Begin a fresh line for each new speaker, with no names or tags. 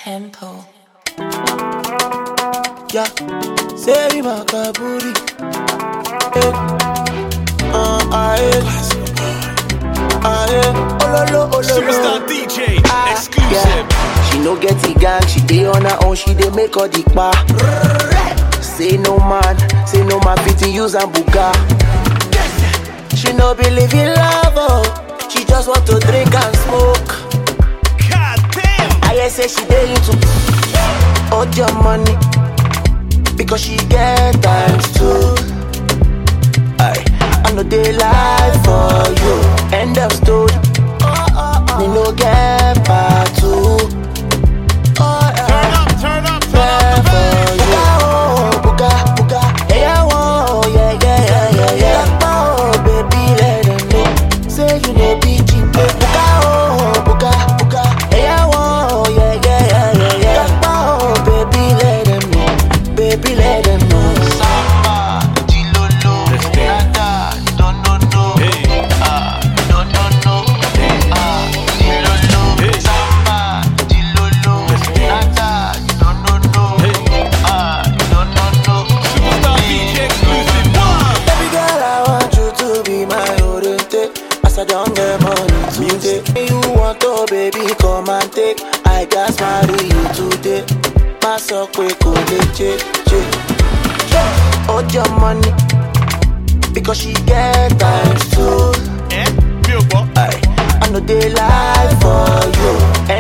tempo.
Yeah, say makaburi. Eh, uh, aye, aye, ololo,
Superstar
ololo.
DJ,
Ah,
exclusive.
yeah. She no get the gang, she dey on her own, she dey make all the pa. Say no man, say no man fit use and buga. She no believe in love, oh. she just want to drink and smoke.
God damn.
I hear say she dey into all your money because she get times two. I I know they lie for you. End of story. Me no get part two. Oh,
Turn
yeah.
up, turn up, turn
Yeah,
up the
for
bass.
you. Oh, buga, buga. Yeah, oh, yeah, yeah, yeah, yeah, yeah. Oh, baby, let them know. Say you know be cheap. Buga, oh, buga, buga. Yeah, oh, yeah, yeah, yeah, yeah, yeah. Oh, baby, let them know. Baby, let them know. Samba, Dilolo,
Let's dance.
Nada, don't know, no.
Hey.
Ah, don't know, no. Ah, Dilolo,
Hey.
Samba, Dilolo,
Let's dance.
Nada, don't know, no.
Hey.
Ah, don't know, no.
Superstar DJ, exclusive one.
Baby girl, I want you to be my oriente. As I don't get money today. You want to, baby, come and take. I got marry you today. My so quick, go che, che. Hold your money. Because she get times two.
Eh? Real boy.
I, I know they lie for you.